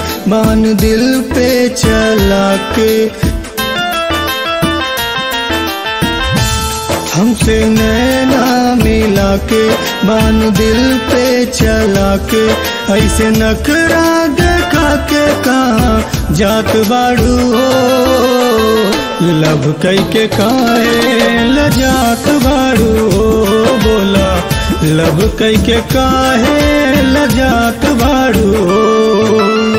बान दिल पे चला के हमसे नैना मिला के बान दिल पे चला के ऐसे नखरा देखा के कहा जात बाड़ू हो लब कई के काहे लजात बाड़ू हो बोला लब कई के काहे लजात बाड़ू हो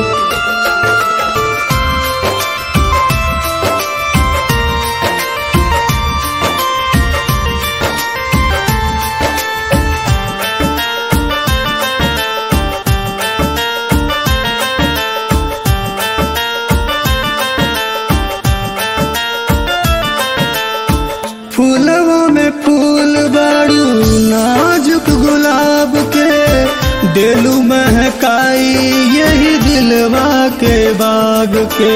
फूलवा में फूल बाड़ू नाजुक गुलाब के दिलू महकाई यही दिलवा के बाग के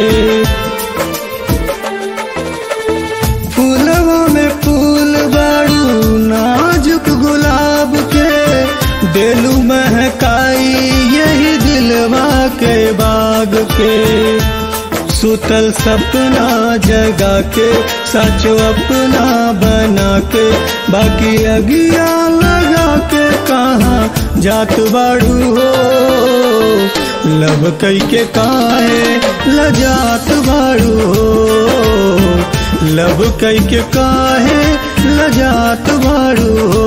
फूलवा में फूल बाड़ू नाजुक गुलाब के दिलू महकाई यही दिलवा के बाग के सुतल सपना जगा के सच अपना बना के बाकी अगिया लगा के कहा जात बाड़ू हो लब कई के काहे लजात बाड़ू हो लब कई के काहे लजात बाड़ू हो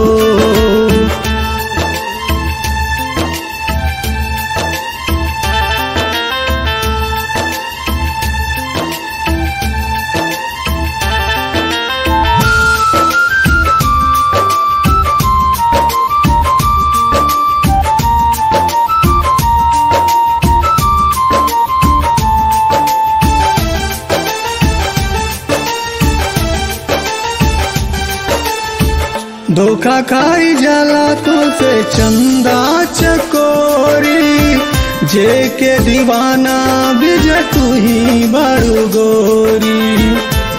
धोखा खाई जाला तो से चंदा चकोरी जे के दीवाना बिज तू ही बड़ू गोरी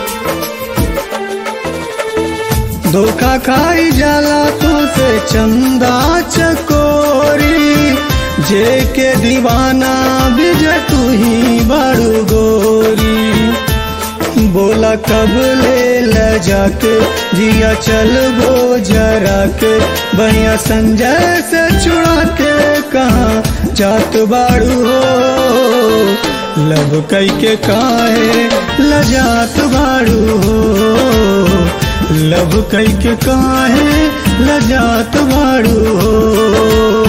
धोखा खाई जाला तो से चंदा चकोरी जे के दीवाना बिज तू ही बड़ू गोरी बोला कब ले ल जाके जिया चल वो जरा के भैया संजय से छुड़ा के कहा जात बाड़ू हो लब कई के काहे लजात बाड़ू हो लब कई के काहे लजात बाड़ू हो